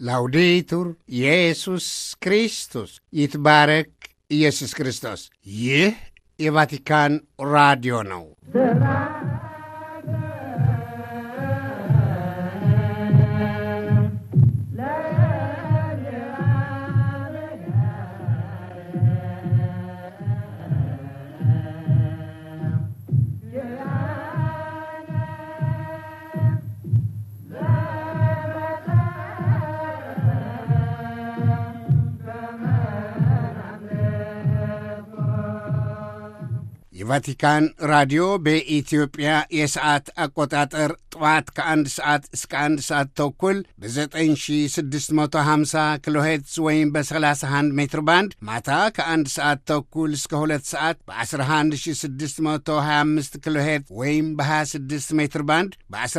ላውዴቱር ኢየሱስ ክርስቶስ ይትባረክ ኢየሱስ ክርስቶስ። ይህ የቫቲካን ራዲዮ ነው። የቫቲካን ራዲዮ በኢትዮጵያ የሰዓት አቆጣጠር ጠዋት ከአንድ ሰዓት እስከ አንድ ሰዓት ተኩል በ9650 ኪሎ ሄርትዝ ወይም በ31 ሜትር ባንድ ማታ ከአንድ ሰዓት ተኩል እስከ ሁለት ሰዓት በ11625 ኪሎ ሄርትዝ ወይም በ26 ሜትር ባንድ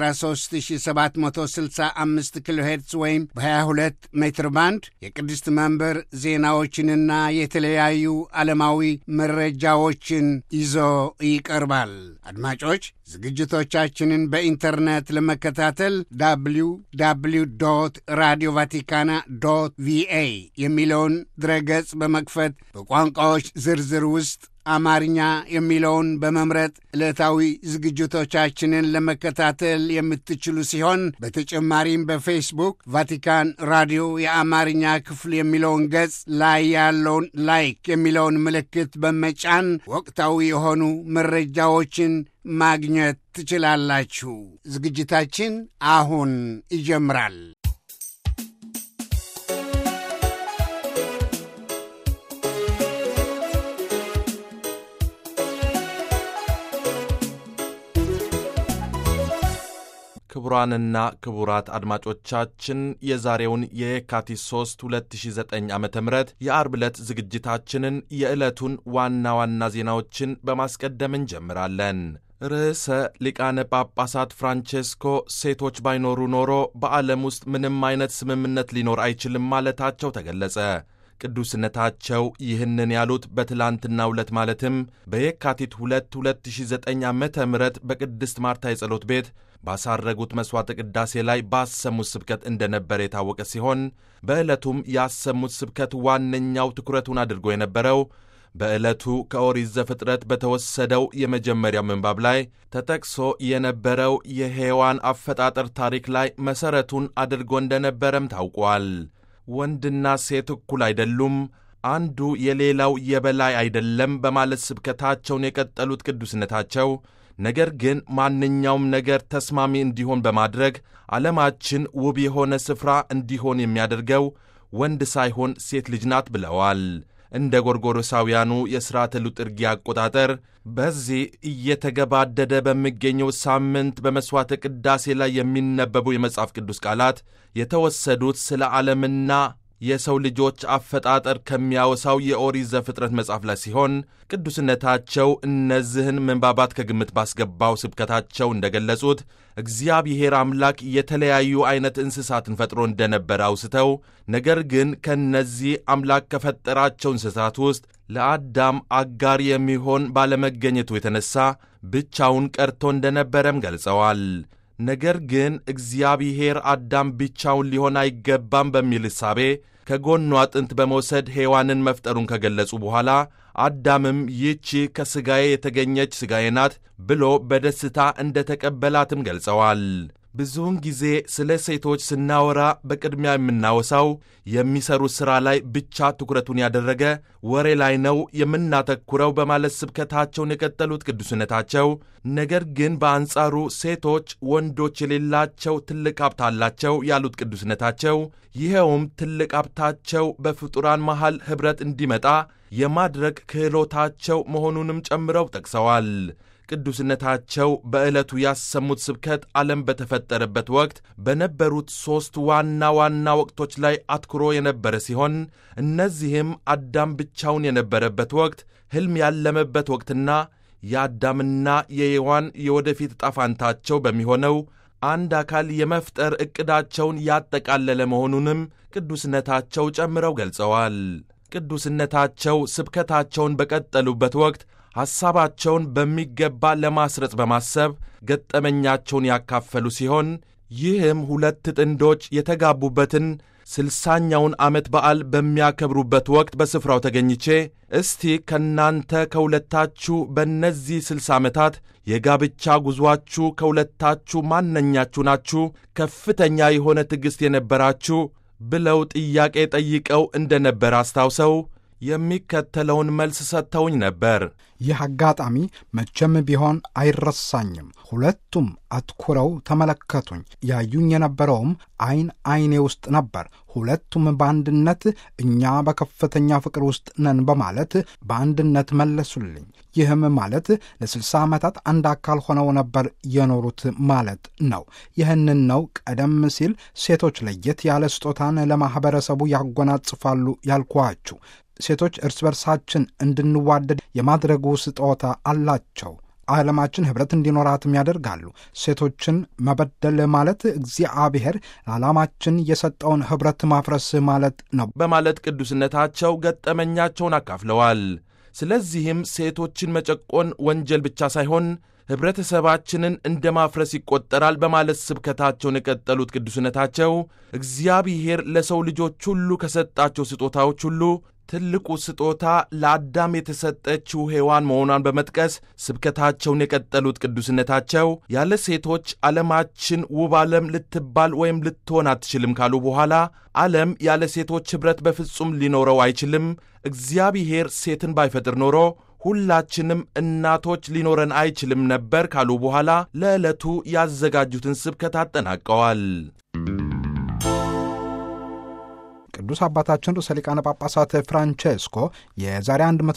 በ13765 ኪሎ ሄርትዝ ወይም በ22 ሜትር ባንድ የቅድስት መንበር ዜናዎችንና የተለያዩ ዓለማዊ መረጃዎችን ይዞ ይቀርባል። አድማጮች ዝግጅቶቻችንን በኢንተርኔት ለመከታተል ዳብሊው ዳብሊው ዶት ራዲዮ ቫቲካና ዶት ቪኤ የሚለውን ድረገጽ በመክፈት በቋንቋዎች ዝርዝር ውስጥ አማርኛ የሚለውን በመምረጥ ዕለታዊ ዝግጅቶቻችንን ለመከታተል የምትችሉ ሲሆን በተጨማሪም በፌስቡክ ቫቲካን ራዲዮ የአማርኛ ክፍል የሚለውን ገጽ ላይ ያለውን ላይክ የሚለውን ምልክት በመጫን ወቅታዊ የሆኑ መረጃዎችን ማግኘት ትችላላችሁ። ዝግጅታችን አሁን ይጀምራል። ክቡራንና ክቡራት አድማጮቻችን የዛሬውን የየካቲት 3 2009 ዓ ም የአርብ ዕለት ዝግጅታችንን የዕለቱን ዋና ዋና ዜናዎችን በማስቀደም እንጀምራለን። ርዕሰ ሊቃነ ጳጳሳት ፍራንቼስኮ ሴቶች ባይኖሩ ኖሮ በዓለም ውስጥ ምንም አይነት ስምምነት ሊኖር አይችልም ማለታቸው ተገለጸ። ቅዱስነታቸው ይህንን ያሉት በትላንትናው ዕለት ማለትም በየካቲት 2 2009 ዓ ም በቅድስት ማርታ የጸሎት ቤት ባሳረጉት መሥዋዕተ ቅዳሴ ላይ ባሰሙት ስብከት እንደነበረ የታወቀ ሲሆን በዕለቱም ያሰሙት ስብከት ዋነኛው ትኩረቱን አድርጎ የነበረው በዕለቱ ከኦሪት ዘፍጥረት በተወሰደው የመጀመሪያው ምንባብ ላይ ተጠቅሶ የነበረው የሔዋን አፈጣጠር ታሪክ ላይ መሠረቱን አድርጎ እንደነበረም ታውቋል። ወንድና ሴት እኩል አይደሉም፣ አንዱ የሌላው የበላይ አይደለም በማለት ስብከታቸውን የቀጠሉት ቅዱስነታቸው ነገር ግን ማንኛውም ነገር ተስማሚ እንዲሆን በማድረግ ዓለማችን ውብ የሆነ ስፍራ እንዲሆን የሚያደርገው ወንድ ሳይሆን ሴት ልጅ ናት ብለዋል። እንደ ጎርጎሮሳውያኑ የሥርዓተ ሉጥርጊ አቆጣጠር በዚህ እየተገባደደ በሚገኘው ሳምንት በመሥዋዕተ ቅዳሴ ላይ የሚነበቡ የመጽሐፍ ቅዱስ ቃላት የተወሰዱት ስለ ዓለምና የሰው ልጆች አፈጣጠር ከሚያወሳው የኦሪት ዘፍጥረት መጽሐፍ ላይ ሲሆን ቅዱስነታቸው እነዚህን ምንባባት ከግምት ባስገባው ስብከታቸው እንደገለጹት እግዚአብሔር አምላክ የተለያዩ ዐይነት እንስሳትን ፈጥሮ እንደነበረ አውስተው ነገር ግን ከእነዚህ አምላክ ከፈጠራቸው እንስሳት ውስጥ ለአዳም አጋር የሚሆን ባለመገኘቱ የተነሣ ብቻውን ቀርቶ እንደነበረም ገልጸዋል። ነገር ግን እግዚአብሔር አዳም ብቻውን ሊሆን አይገባም በሚል እሳቤ ከጎኗ አጥንት በመውሰድ ሔዋንን መፍጠሩን ከገለጹ በኋላ አዳምም ይህቺ ከሥጋዬ የተገኘች ሥጋዬ ናት ብሎ በደስታ እንደ ተቀበላትም ገልጸዋል። ብዙውን ጊዜ ስለ ሴቶች ስናወራ በቅድሚያ የምናወሳው የሚሰሩት ሥራ ላይ ብቻ ትኩረቱን ያደረገ ወሬ ላይ ነው የምናተኩረው በማለት ስብከታቸውን የቀጠሉት ቅዱስነታቸው፣ ነገር ግን በአንጻሩ ሴቶች ወንዶች የሌላቸው ትልቅ ሀብት አላቸው ያሉት ቅዱስነታቸው፣ ይኸውም ትልቅ ሀብታቸው በፍጡራን መሃል ኅብረት እንዲመጣ የማድረግ ክህሎታቸው መሆኑንም ጨምረው ጠቅሰዋል። ቅዱስነታቸው በዕለቱ ያሰሙት ስብከት ዓለም በተፈጠረበት ወቅት በነበሩት ሦስት ዋና ዋና ወቅቶች ላይ አትኩሮ የነበረ ሲሆን እነዚህም አዳም ብቻውን የነበረበት ወቅት፣ ሕልም ያለመበት ወቅትና የአዳምና የሔዋን የወደፊት ዕጣ ፈንታቸው በሚሆነው አንድ አካል የመፍጠር ዕቅዳቸውን ያጠቃለለ መሆኑንም ቅዱስነታቸው ጨምረው ገልጸዋል። ቅዱስነታቸው ስብከታቸውን በቀጠሉበት ወቅት ሐሳባቸውን በሚገባ ለማስረጽ በማሰብ ገጠመኛቸውን ያካፈሉ ሲሆን ይህም ሁለት ጥንዶች የተጋቡበትን ስልሳኛውን ዓመት በዓል በሚያከብሩበት ወቅት በስፍራው ተገኝቼ እስቲ ከእናንተ ከሁለታችሁ በእነዚህ ስልሳ ዓመታት የጋብቻ ጉዞአችሁ ከሁለታችሁ ማነኛችሁ ናችሁ ከፍተኛ የሆነ ትዕግሥት የነበራችሁ ብለው ጥያቄ ጠይቀው እንደ ነበር አስታውሰው የሚከተለውን መልስ ሰጥተውኝ ነበር። ይህ አጋጣሚ መቼም ቢሆን አይረሳኝም። ሁለቱም አትኩረው ተመለከቱኝ። ያዩኝ የነበረውም ዐይን ዐይኔ ውስጥ ነበር። ሁለቱም በአንድነት እኛ በከፍተኛ ፍቅር ውስጥ ነን በማለት በአንድነት መለሱልኝ። ይህም ማለት ለስልሳ ዓመታት አንድ አካል ሆነው ነበር የኖሩት ማለት ነው። ይህንን ነው ቀደም ሲል ሴቶች ለየት ያለ ስጦታን ለማኅበረሰቡ ያጎናጽፋሉ ያልኳችሁ። ሴቶች እርስ በርሳችን እንድንዋደድ የማድረጉ ስጦታ አላቸው። ዓለማችን ኅብረት እንዲኖራትም ያደርጋሉ። ሴቶችን መበደል ማለት እግዚአብሔር ለዓላማችን የሰጠውን ኅብረት ማፍረስ ማለት ነው በማለት ቅዱስነታቸው ገጠመኛቸውን አካፍለዋል። ስለዚህም ሴቶችን መጨቆን ወንጀል ብቻ ሳይሆን ኅብረተሰባችንን እንደ ማፍረስ ይቆጠራል በማለት ስብከታቸውን የቀጠሉት ቅዱስነታቸው እግዚአብሔር ለሰው ልጆች ሁሉ ከሰጣቸው ስጦታዎች ሁሉ ትልቁ ስጦታ ለአዳም የተሰጠችው ሔዋን መሆኗን በመጥቀስ ስብከታቸውን የቀጠሉት ቅዱስነታቸው ያለ ሴቶች ዓለማችን ውብ ዓለም ልትባል ወይም ልትሆን አትችልም ካሉ በኋላ ዓለም ያለ ሴቶች ኅብረት በፍጹም ሊኖረው አይችልም። እግዚአብሔር ሴትን ባይፈጥር ኖሮ ሁላችንም እናቶች ሊኖረን አይችልም ነበር ካሉ በኋላ ለዕለቱ ያዘጋጁትን ስብከት አጠናቀዋል። ቅዱስ አባታችን ርዕሰ ሊቃነ ጳጳሳት ፍራንቼስኮ የዛሬ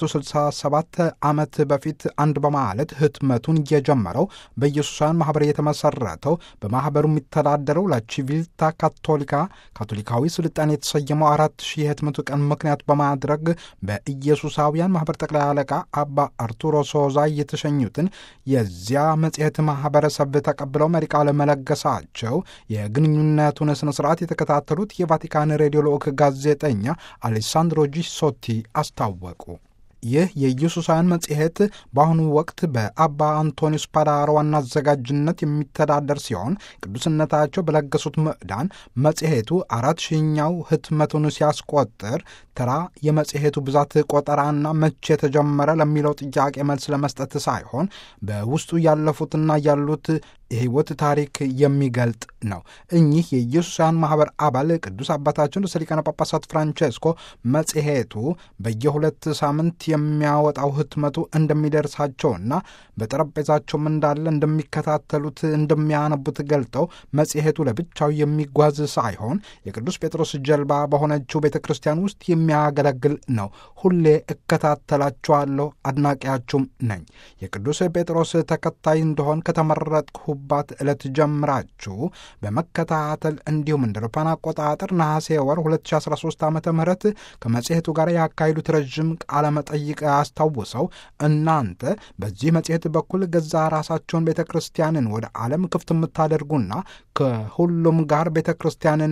167 ዓመት በፊት አንድ በማለት ህትመቱን የጀመረው በኢየሱሳውያን ማኅበር የተመሠረተው በማኅበሩ የሚተዳደረው ላቺቪልታ ካቶሊካ ካቶሊካዊ ስልጣን የተሰየመው አራት ሺህ የህትመቱ ቀን ምክንያት በማድረግ በኢየሱሳውያን ማኅበር ጠቅላይ አለቃ አባ አርቱሮ ሶዛ የተሸኙትን የዚያ መጽሔት ማኅበረሰብ ተቀብለው መሪ ቃለ መለገሳቸው የግንኙነቱን ሥነ ሥርዓት የተከታተሉት የቫቲካን ሬዲዮ ልዑክ ጋዜጠኛ አሌሳንድሮ ጂሶቲ አስታወቁ። ይህ የኢየሱሳውያን መጽሔት በአሁኑ ወቅት በአባ አንቶኒዮስ ፓዳሮ ዋና አዘጋጅነት የሚተዳደር ሲሆን ቅዱስነታቸው በለገሱት ምዕዳን መጽሔቱ አራት ሺኛው ህትመቱን ሲያስቆጥር ተራ የመጽሔቱ ብዛት ቆጠራና መቼ የተጀመረ ለሚለው ጥያቄ መልስ ለመስጠት ሳይሆን በውስጡ ያለፉትና ያሉት የሕይወት ታሪክ የሚገልጥ ነው። እኚህ የኢየሱሳውያን ማኅበር አባል ቅዱስ አባታችን ርዕሰ ሊቃነ ጳጳሳት ፍራንቼስኮ መጽሔቱ በየሁለት ሳምንት የሚያወጣው ህትመቱ እንደሚደርሳቸውና በጠረጴዛቸውም እንዳለ እንደሚከታተሉት እንደሚያነቡት ገልጠው መጽሔቱ ለብቻው የሚጓዝ ሳይሆን የቅዱስ ጴጥሮስ ጀልባ በሆነችው ቤተ ክርስቲያን ውስጥ የሚያገለግል ነው። ሁሌ እከታተላችኋለሁ፣ አድናቂያችሁም ነኝ። የቅዱስ ጴጥሮስ ተከታይ እንደሆን ከተመረጥኩባት ዕለት ጀምራችሁ በመከታተል እንዲሁም እንደ አውሮፓውያን አቆጣጠር ነሐሴ ወር 2013 ዓ ም ከመጽሔቱ ጋር ያካሄዱት ረዥም ቃለ መጠይቅ አስታውሰው እናንተ በዚህ መጽሔት በኩል ገዛ ራሳቸውን ቤተ ክርስቲያንን ወደ ዓለም ክፍት የምታደርጉና ከሁሉም ጋር ቤተ ክርስቲያንን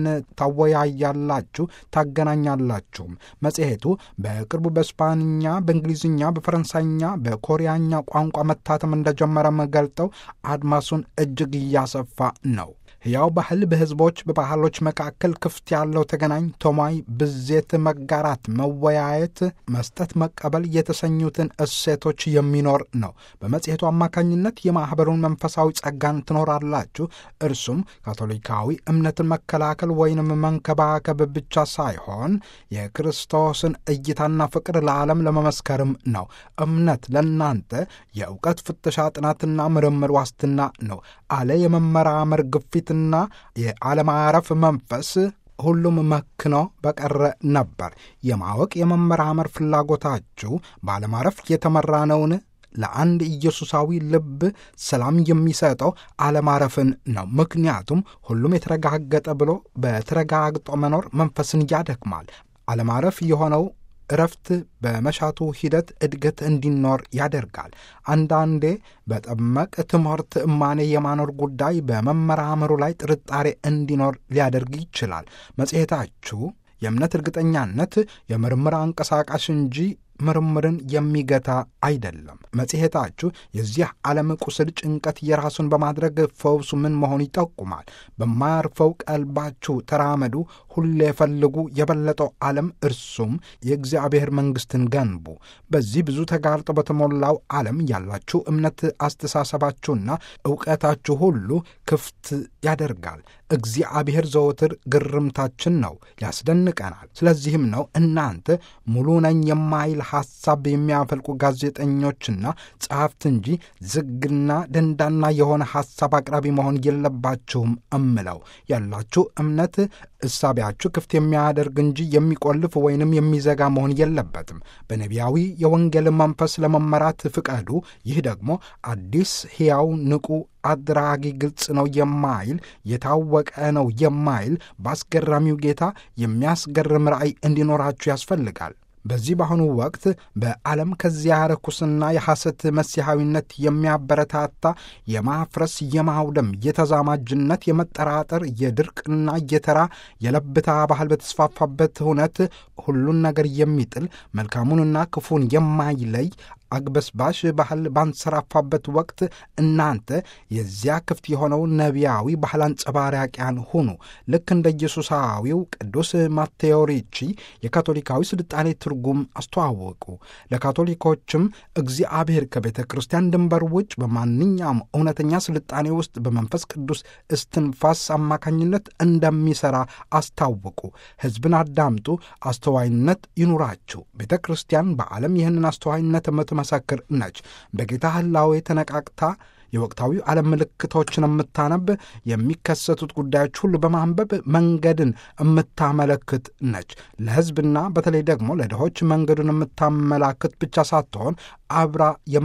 ታወያያላችሁ፣ ታገናኛላችሁም። መጽሔቱ በቅርቡ በስፓንኛ፣ በእንግሊዝኛ፣ በፈረንሳይኛ፣ በኮሪያኛ ቋንቋ መታተም እንደጀመረም ገልጠው አድማሱን እጅግ እያሰፋ ነው። ሕያው ባህል በሕዝቦች በባህሎች መካከል ክፍት ያለው ተገናኝ ቶማይ ብዜት፣ መጋራት፣ መወያየት፣ መስጠት፣ መቀበል የተሰኙትን እሴቶች የሚኖር ነው። በመጽሔቱ አማካኝነት የማኅበሩን መንፈሳዊ ጸጋን ትኖራላችሁ። እርሱም ካቶሊካዊ እምነትን መከላከል ወይንም መንከባከብ ብቻ ሳይሆን የክርስቶስን እይታና ፍቅር ለዓለም ለመመስከርም ነው። እምነት ለእናንተ የእውቀት ፍተሻ፣ ጥናትና ምርምር ዋስትና ነው አለ የመመራመር ግፊት ና የአለማረፍ መንፈስ ሁሉም መክኖ በቀረ ነበር። የማወቅ የመመራመር ፍላጎታችሁ ባለማረፍ የተመራ ነውን? ለአንድ ኢየሱሳዊ ልብ ሰላም የሚሰጠው አለማረፍን ነው። ምክንያቱም ሁሉም የተረጋገጠ ብሎ በተረጋግጦ መኖር መንፈስን ያደክማል። አለማረፍ የሆነው እረፍት በመሻቱ ሂደት እድገት እንዲኖር ያደርጋል። አንዳንዴ በጠመቅ ትምህርት እማኔ የማኖር ጉዳይ በመመራመሩ ላይ ጥርጣሬ እንዲኖር ሊያደርግ ይችላል። መጽሔታችሁ የእምነት እርግጠኛነት የምርምር አንቀሳቃሽ እንጂ ምርምርን የሚገታ አይደለም። መጽሔታችሁ የዚህ ዓለም ቁስል ጭንቀት የራሱን በማድረግ ፈውሱ ምን መሆኑ ይጠቁማል። በማያርፈው ቀልባችሁ ተራመዱ፣ ሁሌ ፈልጉ የበለጠው ዓለም እርሱም የእግዚአብሔር መንግሥትን ገንቡ። በዚህ ብዙ ተጋርጦ በተሞላው ዓለም ያላችሁ እምነት፣ አስተሳሰባችሁና ዕውቀታችሁ ሁሉ ክፍት ያደርጋል። እግዚአብሔር ዘወትር ግርምታችን ነው፣ ያስደንቀናል። ስለዚህም ነው እናንተ ሙሉ ነኝ የማይል ሐሳብ የሚያፈልቁ ጋዜጠኞችና ጸሐፍት እንጂ ዝግና ደንዳና የሆነ ሐሳብ አቅራቢ መሆን የለባችሁም እምለው ያላችሁ እምነት እሳቢያችሁ ክፍት የሚያደርግ እንጂ የሚቆልፍ ወይንም የሚዘጋ መሆን የለበትም። በነቢያዊ የወንጌል መንፈስ ለመመራት ፍቀዱ። ይህ ደግሞ አዲስ ሕያው ንቁ አድራጊ ግልጽ ነው የማይል የታወቀ ነው የማይል በአስገራሚው ጌታ የሚያስገርም ራእይ እንዲኖራችሁ ያስፈልጋል። በዚህ በአሁኑ ወቅት በዓለም ከዚያ ርኩስና የሐሰት መሲሐዊነት የሚያበረታታ የማፍረስ፣ የማውደም፣ የተዛማጅነት፣ የመጠራጠር፣ የድርቅና የተራ የለብታ ባህል በተስፋፋበት እውነት ሁሉን ነገር የሚጥል መልካሙንና ክፉን የማይለይ አግበስባሽ ባህል ባንሰራፋበት ወቅት እናንተ የዚያ ክፍት የሆነው ነቢያዊ ባህል አንጸባራቂያን ሁኑ። ልክ እንደ ኢየሱሳዊው ቅዱስ ማቴዎ ሪቺ የካቶሊካዊ ስልጣኔ ትርጉም አስተዋወቁ። ለካቶሊኮችም እግዚአብሔር ከቤተ ክርስቲያን ድንበር ውጭ በማንኛውም እውነተኛ ስልጣኔ ውስጥ በመንፈስ ቅዱስ እስትንፋስ አማካኝነት እንደሚሠራ አስታወቁ። ሕዝብን አዳምጡ፣ አስተዋይነት ይኑራችሁ። ቤተ ክርስቲያን በዓለም ይህንን አስተዋይነት መሰክር ነች። በጌታ ህላዌ ተነቃቅታ የወቅታዊ ዓለም ምልክቶችን የምታነብ የሚከሰቱት ጉዳዮች ሁሉ በማንበብ መንገድን የምታመለክት ነች። ለሕዝብና በተለይ ደግሞ ለድሆች መንገዱን የምታመላክት ብቻ ሳትሆን አብራ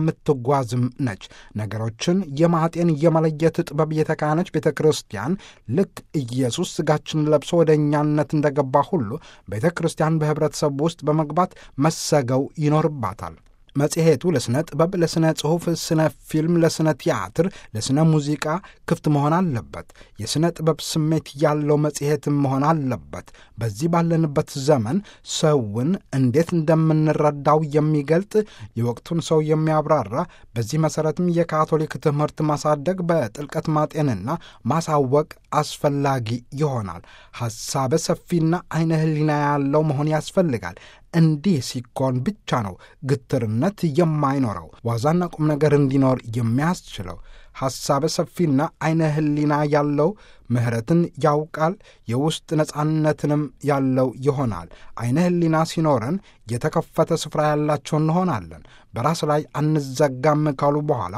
የምትጓዝም ነች። ነገሮችን የማጤን የመለየት ጥበብ የተካነች ቤተ ክርስቲያን ልክ ኢየሱስ ሥጋችን ለብሶ ወደ እኛነት እንደገባ ሁሉ ቤተ ክርስቲያን በኅብረተሰቡ ውስጥ በመግባት መሰገው ይኖርባታል። መጽሔቱ ለሥነ ጥበብ፣ ለሥነ ጽሑፍ፣ ስነ ፊልም፣ ለሥነ ቲያትር፣ ለሥነ ሙዚቃ ክፍት መሆን አለበት። የሥነ ጥበብ ስሜት ያለው መጽሔትም መሆን አለበት። በዚህ ባለንበት ዘመን ሰውን እንዴት እንደምንረዳው የሚገልጥ የወቅቱን ሰው የሚያብራራ በዚህ መሠረትም የካቶሊክ ትምህርት ማሳደግ በጥልቀት ማጤንና ማሳወቅ አስፈላጊ ይሆናል። ሐሳበ ሰፊና ዐይነ ሕሊና ያለው መሆን ያስፈልጋል። እንዲህ ሲኮን ብቻ ነው ግትርነት የማይኖረው ዋዛና ቁም ነገር እንዲኖር የሚያስችለው። ሐሳበ ሰፊና ዐይነ ሕሊና ያለው ምሕረትን ያውቃል፣ የውስጥ ነጻነትንም ያለው ይሆናል። ዐይነ ሕሊና ሲኖረን የተከፈተ ስፍራ ያላቸው እንሆናለን። በራስ ላይ አንዘጋም ካሉ በኋላ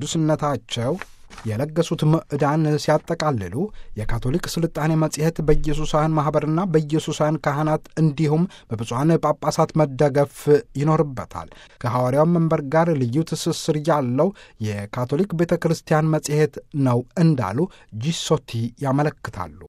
ቅዱስነታቸው የለገሱት ምዕዳን ሲያጠቃልሉ የካቶሊክ ስልጣኔ መጽሔት በኢየሱሳውያን ማኅበርና በኢየሱሳውያን ካህናት እንዲሁም በብፁዓን ጳጳሳት መደገፍ ይኖርበታል። ከሐዋርያው መንበር ጋር ልዩ ትስስር ያለው የካቶሊክ ቤተ ክርስቲያን መጽሔት ነው እንዳሉ ጂሶቲ ያመለክታሉ።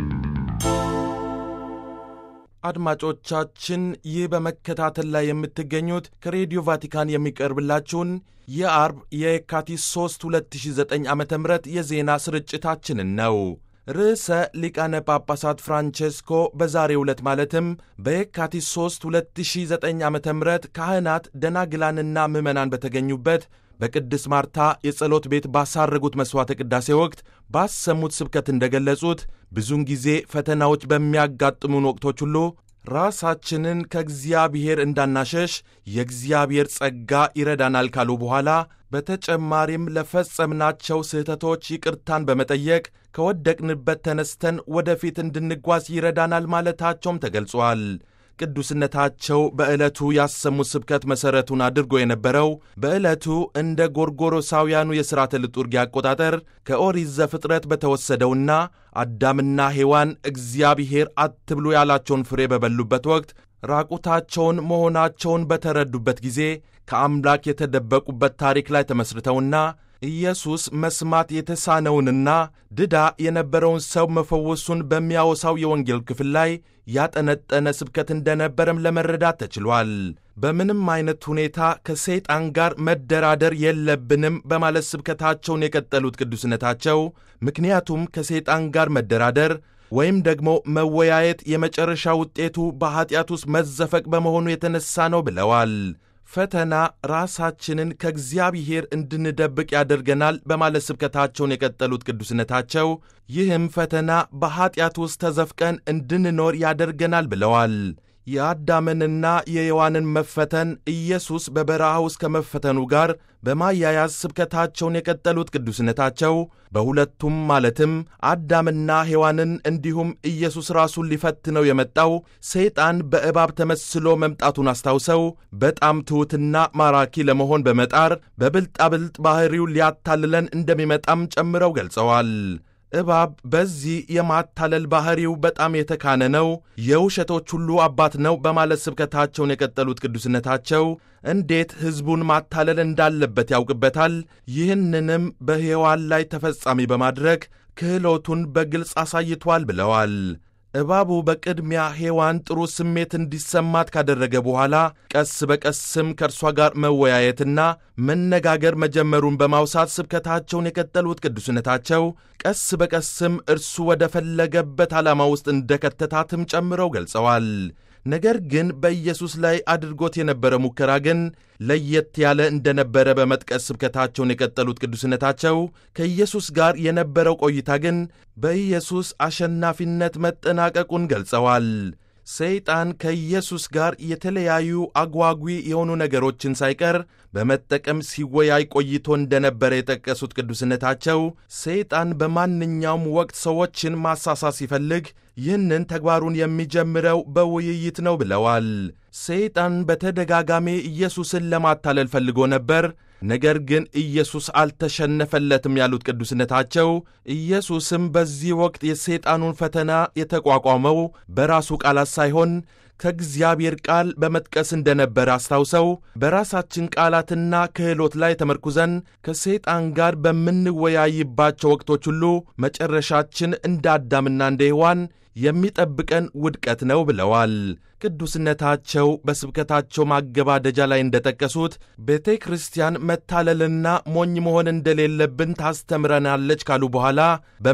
አድማጮቻችን ይህ በመከታተል ላይ የምትገኙት ከሬዲዮ ቫቲካን የሚቀርብላችሁን የአርብ የካቲት 3 2009 ዓ ም የዜና ስርጭታችንን ነው። ርዕሰ ሊቃነ ጳጳሳት ፍራንቼስኮ በዛሬው ዕለት ማለትም በየካቲት 3 2009 ዓ ም ካህናት ደናግላንና ምዕመናን በተገኙበት በቅድስት ማርታ የጸሎት ቤት ባሳረጉት መሥዋዕተ ቅዳሴ ወቅት ባሰሙት ስብከት እንደገለጹት ብዙውን ጊዜ ፈተናዎች በሚያጋጥሙን ወቅቶች ሁሉ ራሳችንን ከእግዚአብሔር እንዳናሸሽ የእግዚአብሔር ጸጋ ይረዳናል ካሉ በኋላ በተጨማሪም ለፈጸምናቸው ስህተቶች ይቅርታን በመጠየቅ ከወደቅንበት ተነስተን ወደፊት እንድንጓዝ ይረዳናል ማለታቸውም ተገልጿል። ቅዱስነታቸው በዕለቱ ያሰሙት ስብከት መሠረቱን አድርጎ የነበረው በዕለቱ እንደ ጎርጎሮሳውያኑ የሥርዓተ ልጡርጊ አቆጣጠር ከኦሪት ዘፍጥረት በተወሰደውና አዳምና ሔዋን እግዚአብሔር አትብሉ ያላቸውን ፍሬ በበሉበት ወቅት ራቁታቸውን መሆናቸውን በተረዱበት ጊዜ ከአምላክ የተደበቁበት ታሪክ ላይ ተመስርተውና ኢየሱስ መስማት የተሳነውንና ድዳ የነበረውን ሰው መፈወሱን በሚያወሳው የወንጌል ክፍል ላይ ያጠነጠነ ስብከት እንደነበረም ለመረዳት ተችሏል። በምንም አይነት ሁኔታ ከሰይጣን ጋር መደራደር የለብንም በማለት ስብከታቸውን የቀጠሉት ቅዱስነታቸው ምክንያቱም ከሰይጣን ጋር መደራደር ወይም ደግሞ መወያየት የመጨረሻ ውጤቱ በኀጢአት ውስጥ መዘፈቅ በመሆኑ የተነሳ ነው ብለዋል። ፈተና ራሳችንን ከእግዚአብሔር እንድንደብቅ ያደርገናል በማለት ስብከታቸውን የቀጠሉት ቅዱስነታቸው ይህም ፈተና በኀጢአት ውስጥ ተዘፍቀን እንድንኖር ያደርገናል ብለዋል። የአዳምንና የሔዋንን መፈተን ኢየሱስ በበረሃ ውስጥ ከመፈተኑ ጋር በማያያዝ ስብከታቸውን የቀጠሉት ቅዱስነታቸው በሁለቱም ማለትም አዳምና ሔዋንን እንዲሁም ኢየሱስ ራሱን ሊፈትነው የመጣው ሰይጣን በእባብ ተመስሎ መምጣቱን አስታውሰው በጣም ትሑትና ማራኪ ለመሆን በመጣር በብልጣብልጥ ባሕሪው ሊያታልለን እንደሚመጣም ጨምረው ገልጸዋል። እባብ በዚህ የማታለል ባሕሪው በጣም የተካነ ነው፣ የውሸቶች ሁሉ አባት ነው በማለት ስብከታቸውን የቀጠሉት ቅዱስነታቸው እንዴት ሕዝቡን ማታለል እንዳለበት ያውቅበታል። ይህንንም በሔዋን ላይ ተፈጻሚ በማድረግ ክህሎቱን በግልጽ አሳይቷል ብለዋል። እባቡ በቅድሚያ ሔዋን ጥሩ ስሜት እንዲሰማት ካደረገ በኋላ ቀስ በቀስም ከእርሷ ጋር መወያየትና መነጋገር መጀመሩን በማውሳት ስብከታቸውን የቀጠሉት ቅዱስነታቸው ቀስ በቀስም እርሱ ወደ ፈለገበት ዓላማ ውስጥ እንደከተታትም ጨምረው ገልጸዋል። ነገር ግን በኢየሱስ ላይ አድርጎት የነበረ ሙከራ ግን ለየት ያለ እንደነበረ በመጥቀስ ስብከታቸውን የቀጠሉት ቅዱስነታቸው ከኢየሱስ ጋር የነበረው ቆይታ ግን በኢየሱስ አሸናፊነት መጠናቀቁን ገልጸዋል። ሰይጣን ከኢየሱስ ጋር የተለያዩ አጓጊ የሆኑ ነገሮችን ሳይቀር በመጠቀም ሲወያይ ቆይቶ እንደነበረ የጠቀሱት ቅዱስነታቸው ሰይጣን በማንኛውም ወቅት ሰዎችን ማሳሳት ሲፈልግ ይህንን ተግባሩን የሚጀምረው በውይይት ነው ብለዋል። ሰይጣን በተደጋጋሚ ኢየሱስን ለማታለል ፈልጎ ነበር። ነገር ግን ኢየሱስ አልተሸነፈለትም ያሉት ቅዱስነታቸው ኢየሱስም በዚህ ወቅት የሰይጣኑን ፈተና የተቋቋመው በራሱ ቃላት ሳይሆን ከእግዚአብሔር ቃል በመጥቀስ እንደነበረ አስታውሰው በራሳችን ቃላትና ክህሎት ላይ ተመርኩዘን ከሰይጣን ጋር በምንወያይባቸው ወቅቶች ሁሉ መጨረሻችን እንደ አዳምና እንደ ሔዋን የሚጠብቀን ውድቀት ነው ብለዋል። ቅዱስነታቸው በስብከታቸው ማገባደጃ ላይ እንደጠቀሱት ቤተ ክርስቲያን መታለልና ሞኝ መሆን እንደሌለብን ታስተምረናለች ካሉ በኋላ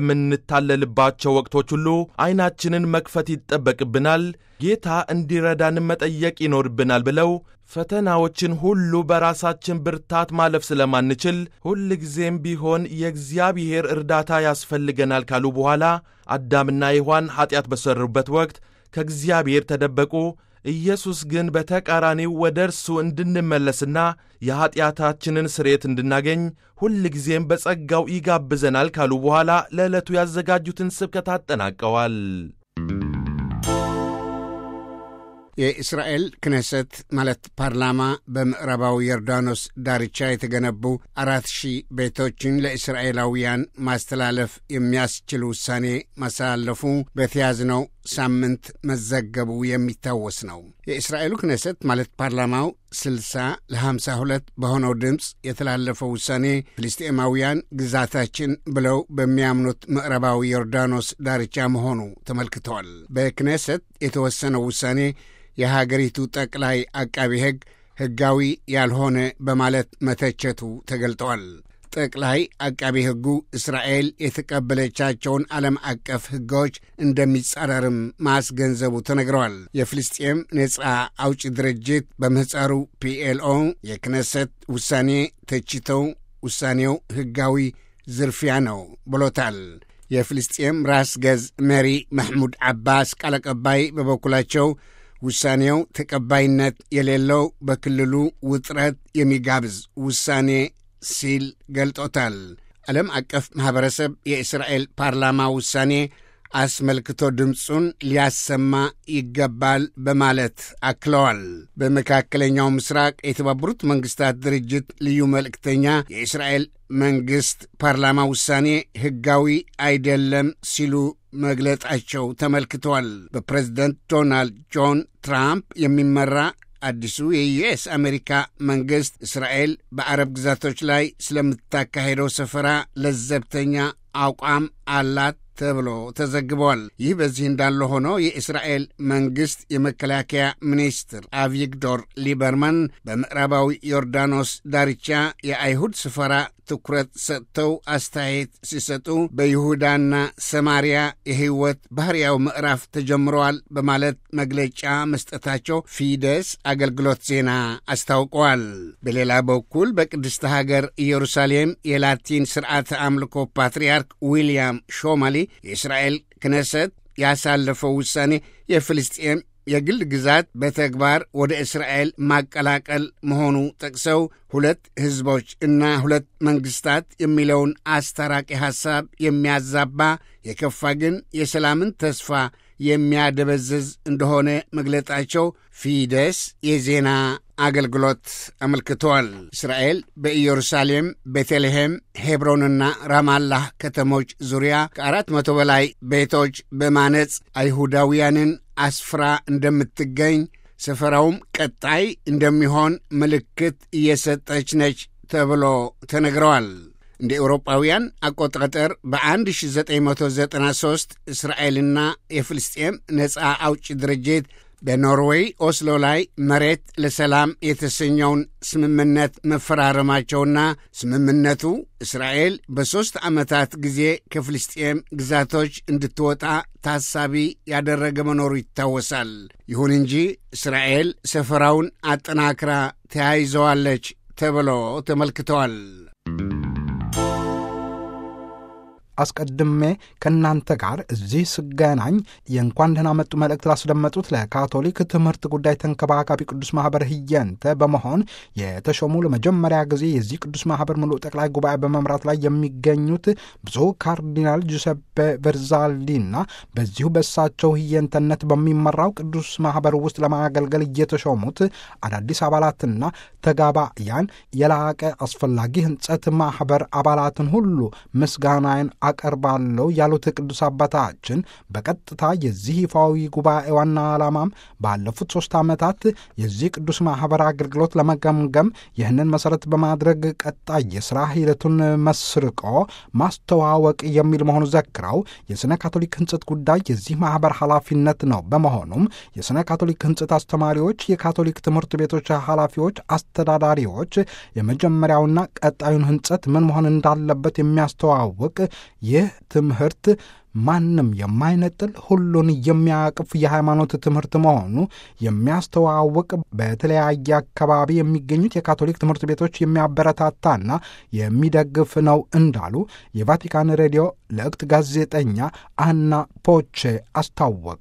በምንታለልባቸው ወቅቶች ሁሉ ዐይናችንን መክፈት ይጠበቅብናል፣ ጌታ እንዲረዳንም መጠየቅ ይኖርብናል ብለው ፈተናዎችን ሁሉ በራሳችን ብርታት ማለፍ ስለማንችል ሁልጊዜም ቢሆን የእግዚአብሔር እርዳታ ያስፈልገናል ካሉ በኋላ አዳምና ሔዋን ኀጢአት በሠሩበት ወቅት ከእግዚአብሔር ተደበቁ። ኢየሱስ ግን በተቃራኒው ወደ እርሱ እንድንመለስና የኀጢአታችንን ስርየት እንድናገኝ ሁልጊዜም በጸጋው ይጋብዘናል ካሉ በኋላ ለዕለቱ ያዘጋጁትን ስብከት አጠናቀዋል። የእስራኤል ክነሰት ማለት ፓርላማ በምዕራባዊ ዮርዳኖስ ዳርቻ የተገነቡ አራት ሺህ ቤቶችን ለእስራኤላውያን ማስተላለፍ የሚያስችል ውሳኔ ማስተላለፉ በተያዝነው ሳምንት መዘገቡ የሚታወስ ነው። የእስራኤሉ ክነሰት ማለት ፓርላማው ስልሳ ለሃምሳ ሁለት በሆነው ድምፅ የተላለፈው ውሳኔ ፍልስጤማውያን ግዛታችን ብለው በሚያምኑት ምዕራባዊ ዮርዳኖስ ዳርቻ መሆኑ ተመልክተዋል። በክነሰት የተወሰነው ውሳኔ የሀገሪቱ ጠቅላይ አቃቢ ሕግ ሕጋዊ ያልሆነ በማለት መተቸቱ ተገልጠዋል። ጠቅላይ አቃቢ ሕጉ እስራኤል የተቀበለቻቸውን ዓለም አቀፍ ሕጎች እንደሚጻረርም ማስገንዘቡ ተነግረዋል። የፍልስጤም ነጻ አውጪ ድርጅት በምህፃሩ ፒኤልኦ የክነሰት ውሳኔ ተችተው ውሳኔው ሕጋዊ ዝርፊያ ነው ብሎታል። የፍልስጤም ራስ ገዝ መሪ መሕሙድ ዓባስ ቃል አቀባይ በበኩላቸው ውሳኔው ተቀባይነት የሌለው በክልሉ ውጥረት የሚጋብዝ ውሳኔ ሲል ገልጦታል። ዓለም አቀፍ ማኅበረሰብ የእስራኤል ፓርላማ ውሳኔ አስመልክቶ ድምፁን ሊያሰማ ይገባል በማለት አክለዋል። በመካከለኛው ምስራቅ የተባበሩት መንግሥታት ድርጅት ልዩ መልእክተኛ የእስራኤል መንግሥት ፓርላማ ውሳኔ ሕጋዊ አይደለም ሲሉ መግለጣቸው ተመልክተዋል። በፕሬዝደንት ዶናልድ ጆን ትራምፕ የሚመራ አዲሱ የዩኤስ አሜሪካ መንግሥት እስራኤል በአረብ ግዛቶች ላይ ስለምታካሄደው ሰፈራ ለዘብተኛ አቋም አላት ተብሎ ተዘግቧል። ይህ በዚህ እንዳለ ሆኖ የእስራኤል መንግሥት የመከላከያ ሚኒስትር አቪግዶር ሊበርማን በምዕራባዊ ዮርዳኖስ ዳርቻ የአይሁድ ስፈራ ትኩረት ሰጥተው አስተያየት ሲሰጡ በይሁዳና ሰማሪያ የሕይወት ባህርያዊ ምዕራፍ ተጀምረዋል በማለት መግለጫ መስጠታቸው ፊደስ አገልግሎት ዜና አስታውቀዋል። በሌላ በኩል በቅድስተ ሀገር ኢየሩሳሌም የላቲን ስርዓተ አምልኮ ፓትርያርክ ዊልያም ሾማሊ የእስራኤል ክነሰት ያሳለፈው ውሳኔ የፍልስጤም የግል ግዛት በተግባር ወደ እስራኤል ማቀላቀል መሆኑ ጠቅሰው ሁለት ሕዝቦች እና ሁለት መንግሥታት የሚለውን አስታራቂ ሐሳብ የሚያዛባ የከፋ ግን የሰላምን ተስፋ የሚያደበዝዝ እንደሆነ መግለጣቸው ፊደስ የዜና አገልግሎት አመልክተዋል። እስራኤል በኢየሩሳሌም፣ ቤተልሔም፣ ሄብሮንና ራማላህ ከተሞች ዙሪያ ከአራት መቶ በላይ ቤቶች በማነጽ አይሁዳውያንን አስፍራ እንደምትገኝ ሰፈራውም ቀጣይ እንደሚሆን ምልክት እየሰጠች ነች ተብሎ ተነግረዋል። እንደ ኤውሮጳውያን አቆጣጠር በ1993 እስራኤልና የፍልስጤም ነፃ አውጭ ድርጅት በኖርዌይ ኦስሎ ላይ መሬት ለሰላም የተሰኘውን ስምምነት መፈራረማቸውና ስምምነቱ እስራኤል በሦስት ዓመታት ጊዜ ከፍልስጤም ግዛቶች እንድትወጣ ታሳቢ ያደረገ መኖሩ ይታወሳል። ይሁን እንጂ እስራኤል ሰፈራውን አጠናክራ ተያይዘዋለች ተብሎ ተመልክተዋል። አስቀድሜ ከእናንተ ጋር እዚህ ስገናኝ የእንኳን ደህና መጡ መልእክት ላስደመጡት ለካቶሊክ ትምህርት ጉዳይ ተንከባካቢ ቅዱስ ማኅበር ህየንተ በመሆን የተሾሙ ለመጀመሪያ ጊዜ የዚህ ቅዱስ ማኅበር ሙሉ ጠቅላይ ጉባኤ በመምራት ላይ የሚገኙት ብፁዕ ካርዲናል ጁሴፔ ቨርዛሊና በዚሁ በእሳቸው ህየንተነት በሚመራው ቅዱስ ማኅበር ውስጥ ለማገልገል እየተሾሙት አዳዲስ አባላትና ተጋባያን የላቀ አስፈላጊ ህንጸት ማኅበር አባላትን ሁሉ ምስጋናዬን አቀርባለሁ ያሉት ቅዱስ አባታችን በቀጥታ የዚህ ይፋዊ ጉባኤ ዋና ዓላማም ባለፉት ሦስት ዓመታት የዚህ ቅዱስ ማኅበር አገልግሎት ለመገምገም ይህንን መሠረት በማድረግ ቀጣይ የሥራ ሂደቱን መስርቆ ማስተዋወቅ የሚል መሆኑ ዘክረው የሥነ ካቶሊክ ህንጸት ጉዳይ የዚህ ማኅበር ኃላፊነት ነው። በመሆኑም የሥነ ካቶሊክ ህንጸት አስተማሪዎች፣ የካቶሊክ ትምህርት ቤቶች ኃላፊዎች፣ አስተዳዳሪዎች የመጀመሪያውና ቀጣዩን ህንጸት ምን መሆን እንዳለበት የሚያስተዋውቅ ይህ ትምህርት ማንም የማይነጥል ሁሉን የሚያቅፍ የሃይማኖት ትምህርት መሆኑ የሚያስተዋውቅ በተለያየ አካባቢ የሚገኙት የካቶሊክ ትምህርት ቤቶች የሚያበረታታና የሚደግፍ ነው እንዳሉ የቫቲካን ሬዲዮ ለእክት ጋዜጠኛ አና ፖቼ አስታወቁ።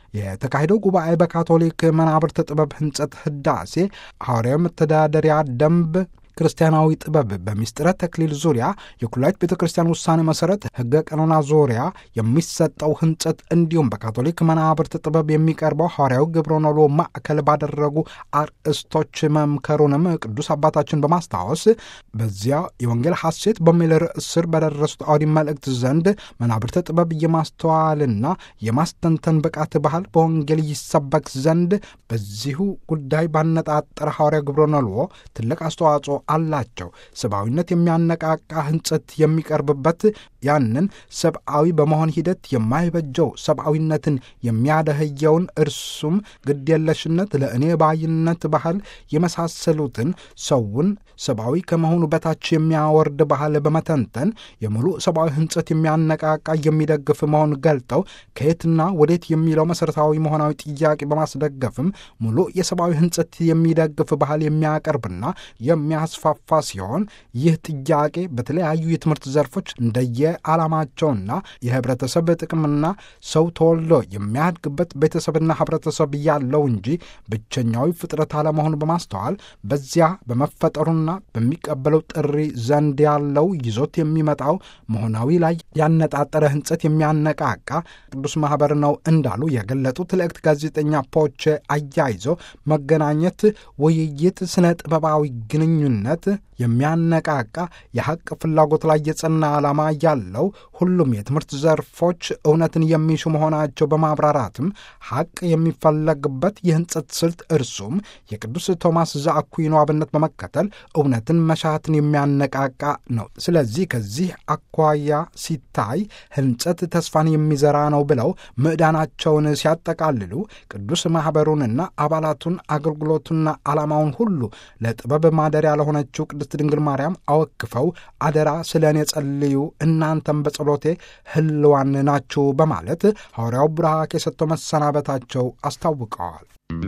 የተካሄደው ጉባኤ በካቶሊክ መናብርት ጥበብ ህንጸት ህዳሴ ሐዋርያዊ መተዳደሪያ ደንብ ክርስቲያናዊ ጥበብ በሚስጥረ ተክሊል ዙሪያ የኩላዊት ቤተ ክርስቲያን ውሳኔ መሠረት ሕገ ቀኖና ዙሪያ የሚሰጠው ህንጸት እንዲሁም በካቶሊክ መናብርት ጥበብ የሚቀርበው ሐዋርያዊ ግብረ ኖሎ ማዕከል ባደረጉ አርእስቶች መምከሩንም ቅዱስ አባታችን በማስታወስ በዚያ የወንጌል ሐሴት በሚል ርዕስ ስር በደረሱት አውዲ መልእክት ዘንድ መናብርተ ጥበብ የማስተዋልና የማስተንተን ብቃት ባህል በወንጌል ይሰበክ ዘንድ በዚሁ ጉዳይ ባነጣጠረ ሐዋርያ ግብረ ኖሎ ትልቅ አስተዋጽኦ አላቸው። ሰብአዊነት የሚያነቃቃ ህንጸት የሚቀርብበት ያንን ሰብአዊ በመሆን ሂደት የማይበጀው ሰብአዊነትን የሚያደህየውን እርሱም ግድየለሽነት፣ ለእኔ ባይነት ባህል የመሳሰሉትን ሰውን ሰብአዊ ከመሆኑ በታች የሚያወርድ ባህል በመተንተን የሙሉ ሰብአዊ ህንጸት የሚያነቃቃ የሚደግፍ መሆን ገልጠው ከየትና ወዴት የሚለው መሠረታዊ መሆናዊ ጥያቄ በማስደገፍም ሙሉ የሰብአዊ ህንጸት የሚደግፍ ባህል የሚያቀርብና የሚያስፋፋ ሲሆን ይህ ጥያቄ በተለያዩ የትምህርት ዘርፎች እንደየ ዓላማቸውና የህብረተሰብ ጥቅምና ሰው ተወልዶ የሚያድግበት ቤተሰብና ህብረተሰብ ያለው እንጂ ብቸኛዊ ፍጥረት አለመሆኑ በማስተዋል በዚያ በመፈጠሩና በሚቀበለው ጥሪ ዘንድ ያለው ይዞት የሚመጣው መሆናዊ ላይ ያነጣጠረ ህንጸት የሚያነቃቃ ቅዱስ ማኅበር ነው እንዳሉ የገለጡት ልዕክት ጋዜጠኛ ፖቼ አያይዞ መገናኘት፣ ውይይት፣ ስነ ጥበባዊ ግንኙነት የሚያነቃቃ የሐቅ ፍላጎት ላይ የጸና ዓላማ ያለው ያለው ሁሉም የትምህርት ዘርፎች እውነትን የሚሹ መሆናቸው በማብራራትም ሐቅ የሚፈለግበት የህንጸት ስልት እርሱም የቅዱስ ቶማስ ዘአኩዊኖ አብነት በመከተል እውነትን መሻትን የሚያነቃቃ ነው። ስለዚህ ከዚህ አኳያ ሲታይ ህንጸት ተስፋን የሚዘራ ነው ብለው ምዕዳናቸውን ሲያጠቃልሉ ቅዱስ ማኅበሩንና አባላቱን አገልግሎቱና ዓላማውን ሁሉ ለጥበብ ማደሪያ ለሆነችው ቅድስት ድንግል ማርያም አወክፈው አደራ ስለ እኔ ጸልዩ እናንተም በጸሎቴ ህልዋን ናችሁ በማለት ሐዋርያው ቡራኬ ሰጥተው መሰናበታቸው አስታውቀዋል።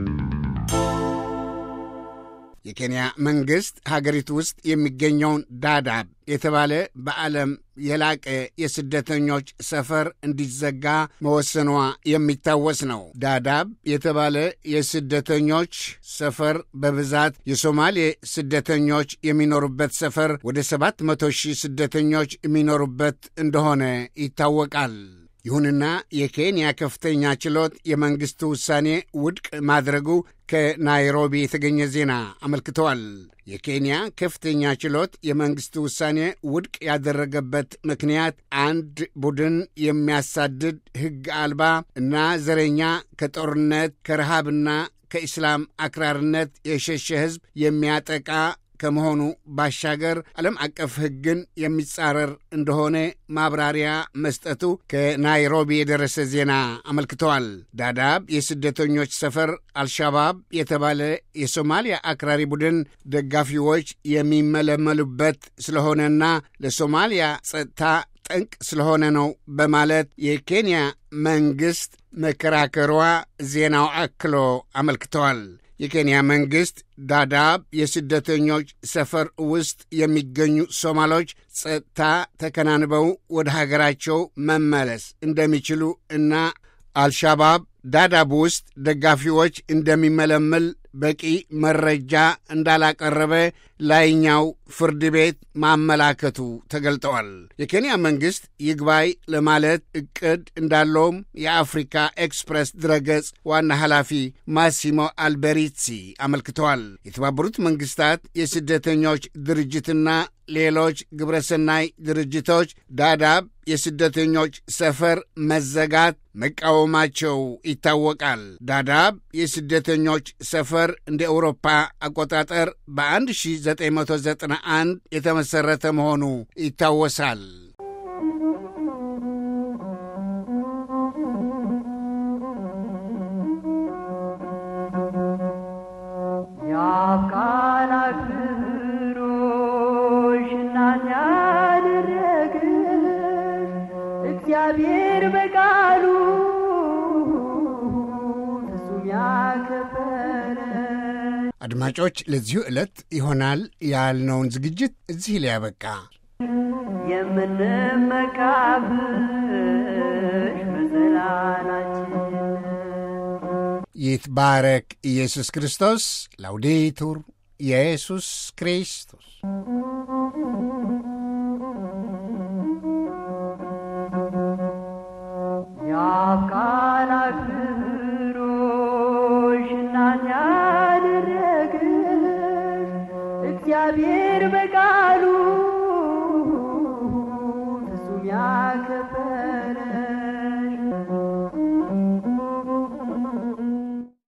የኬንያ መንግሥት ሀገሪቱ ውስጥ የሚገኘውን ዳዳብ የተባለ በዓለም የላቀ የስደተኞች ሰፈር እንዲዘጋ መወሰኗ የሚታወስ ነው። ዳዳብ የተባለ የስደተኞች ሰፈር በብዛት የሶማሌ ስደተኞች የሚኖሩበት ሰፈር ወደ ሰባት መቶ ሺህ ስደተኞች የሚኖሩበት እንደሆነ ይታወቃል። ይሁንና የኬንያ ከፍተኛ ችሎት የመንግሥቱ ውሳኔ ውድቅ ማድረጉ ከናይሮቢ የተገኘ ዜና አመልክተዋል። የኬንያ ከፍተኛ ችሎት የመንግሥቱ ውሳኔ ውድቅ ያደረገበት ምክንያት አንድ ቡድን የሚያሳድድ ሕግ አልባ እና ዘረኛ ከጦርነት ከረሃብና ከኢስላም አክራርነት የሸሸ ሕዝብ የሚያጠቃ ከመሆኑ ባሻገር ዓለም አቀፍ ሕግን የሚጻረር እንደሆነ ማብራሪያ መስጠቱ ከናይሮቢ የደረሰ ዜና አመልክተዋል። ዳዳብ የስደተኞች ሰፈር አልሻባብ የተባለ የሶማሊያ አክራሪ ቡድን ደጋፊዎች የሚመለመሉበት ስለሆነና ለሶማሊያ ጸጥታ ጠንቅ ስለሆነ ነው በማለት የኬንያ መንግሥት መከራከሯ ዜናው አክሎ አመልክተዋል። የኬንያ መንግሥት ዳዳብ የስደተኞች ሰፈር ውስጥ የሚገኙ ሶማሎች ጸጥታ ተከናንበው ወደ ሀገራቸው መመለስ እንደሚችሉ እና አልሻባብ ዳዳብ ውስጥ ደጋፊዎች እንደሚመለመል በቂ መረጃ እንዳላቀረበ ላይኛው ፍርድ ቤት ማመላከቱ ተገልጠዋል። የኬንያ መንግሥት ይግባይ ለማለት ዕቅድ እንዳለውም የአፍሪካ ኤክስፕሬስ ድረገጽ ዋና ኃላፊ ማሲሞ አልቤሪሲ አመልክተዋል። የተባበሩት መንግሥታት የስደተኞች ድርጅትና ሌሎች ግብረሰናይ ድርጅቶች ዳዳብ የስደተኞች ሰፈር መዘጋት መቃወማቸው ይታወቃል። ዳዳብ የስደተኞች ሰፈር እንደ ኤውሮፓ አቆጣጠር በ1991 የተመሠረተ መሆኑ ይታወሳል። የአፍቃላት ፍሮሽ እናት ያደረግሽ እግዚአብሔር በቃሉ ፍጹም ያከበረሽ አድማጮች፣ ለዚሁ ዕለት ይሆናል ያልነውን ዝግጅት እዚህ ላይ ያበቃ። የምንመካብሽ መዘላላችን ይትባረክ ኢየሱስ ክርስቶስ። ላውዴቱር ኢየሱስ ክርስቶስ የአፍቃላት ፍሮሽ እናት ያደረግሽ እግዚአብሔር በቃሉ